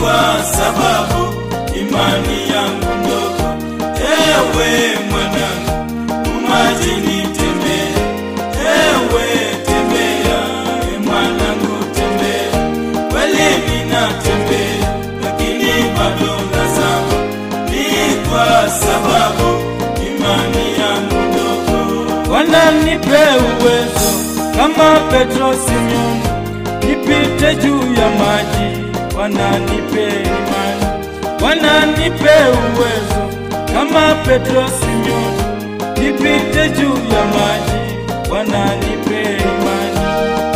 kwa sababu imani yangu ndogo. Ewe mwanangu, umajini tembea, ewe tembea, e mwanangu tembea, kweli ninatembea, lakini bado nazama, ni kwa sababu imani yangu ndogo. Bwana nipe uwezo kama Petro Simeoni, nipite juu ya maji. Bwana nipe imani, Bwana nipe uwezo kama Petro Simeoni, nipite juu ya maji. Bwana nipe imani.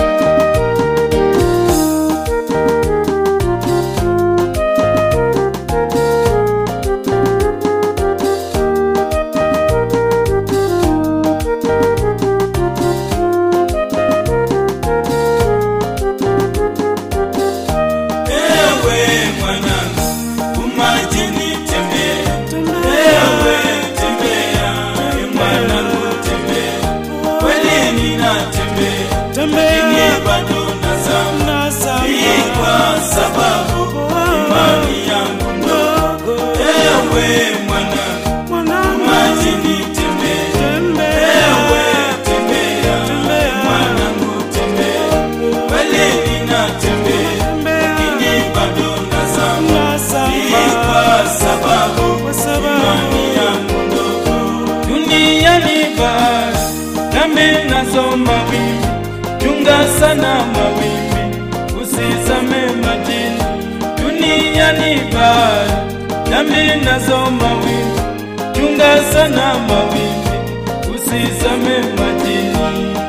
Ewe mwanangu, umajini tembea, ewe tembea, e mwanangu tembea, kweli ninatembea, lakini bado nazama, ni kwa sababu imani yangu ndogo. Ewe mwanangu, umajini tembea, ewe tembea, e mwanangu tembea, kweli ninatembea, lakini bado nazama, ni kwa sababu imani yangu ndogo. Duniani bahari, dhambi nazo mawimbi, chunga sana mawimbi, usizame majini. Duniani bahari, dhambi nazo mawimbi, chunga sana mawimbi, usizame majini.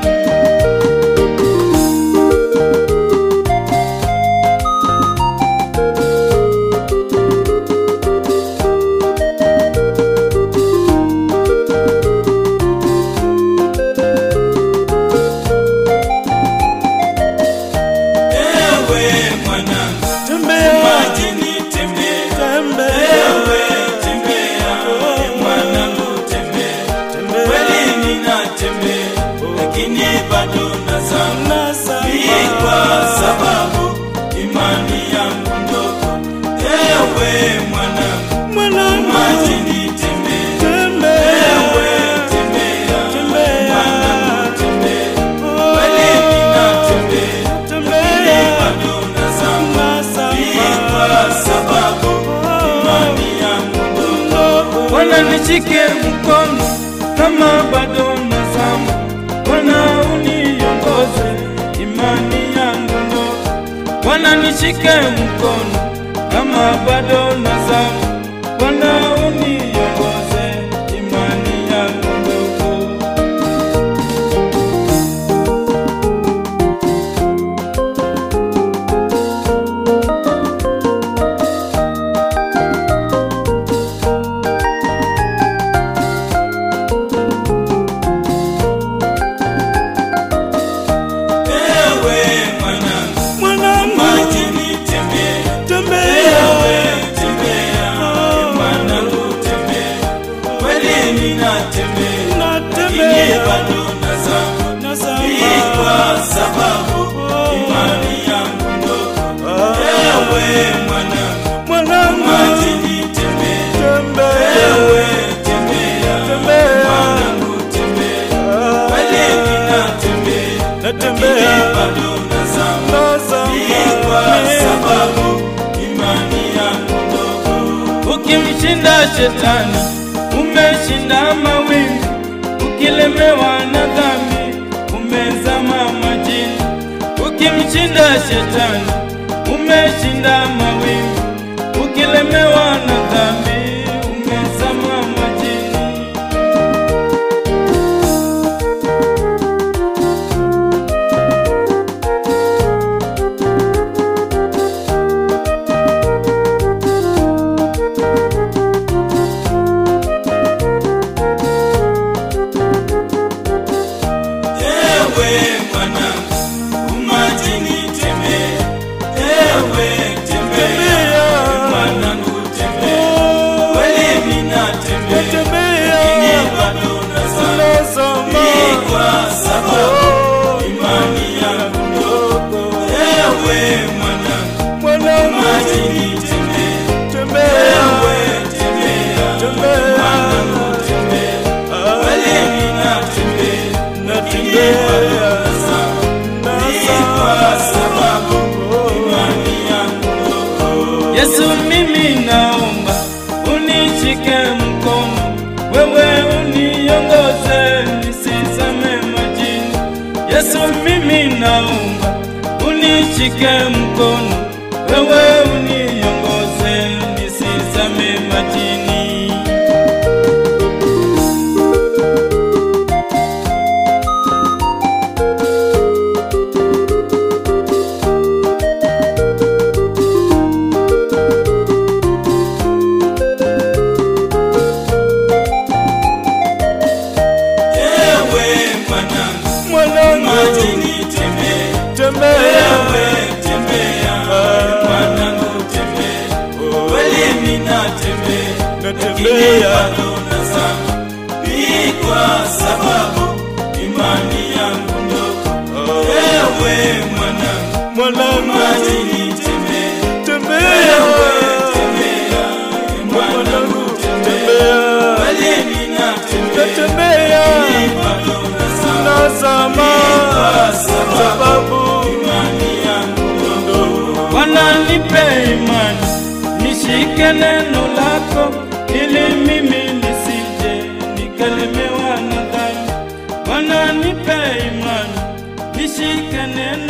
Ewe mwanangu, majini tembea, ewe tembea, e mwanangu tembea, kweli ninatembea, lakini bado nazama, ni kwa sababu imani yangu ndogo. Ewe mwanangu, majini tembea, ewe tembea, e mwanangu tembea, kweli ninatembea, lakini bado nazama, ni kwa sababu imani yangu ndogo. Bwana nishike mkono kama bado nazama, Bwana uniongoze imani yangu ndogo. Bwana nishike mkono kama bado nazama, Bwana uniongoze imani yangu ndogo. Ewe mwanangu, majini tembea, ewe tembea, e mwanangu tembea, kweli ninatembea, lakini bado nazama, ni kwa sababu imani yangu ndogo. Ewe mwanangu, majini tembea, ewe tembea, e mwanangu tembea, kweli ninatembea, lakini bado nazama, ni kwa sababu imani yangu ndogo. Ukimshinda shetani umeshinda mawingu, ukilemewa na dhambi umezama majini. Ukimshinda shetani umeshinda mawingu, ukilemewa na dhambi umezama majini. Ewe mwanangu, umajini tembea, ewe tembea, mwanangu tembea, Yesu, mimi naomba unishike mkono, wewe uniongoze nisizame majini. Yesu, mimi naomba unishike mkono, wewe uniongoze nisizame majini. Ewe mwanangu, Mwanangu, majini tembea, tembea ewe tembea, mwanangu tembea, kweli ninatembea, lakini natembea bado nazama, ni kwa sababu imani yangu ndogo. Ewe mwanangu, mwanangu, majini tembea, tembea ewe tembea, mwanangu tembea, kweli ninatembea, natembea ni bado nazama, nazama kwa sababu sababu imani yangu ndogo. Bwana nipe imani, nishike neno lako, ili mimi nisije nikalemewa na dhambi. Bwana nipe imani, nishike neno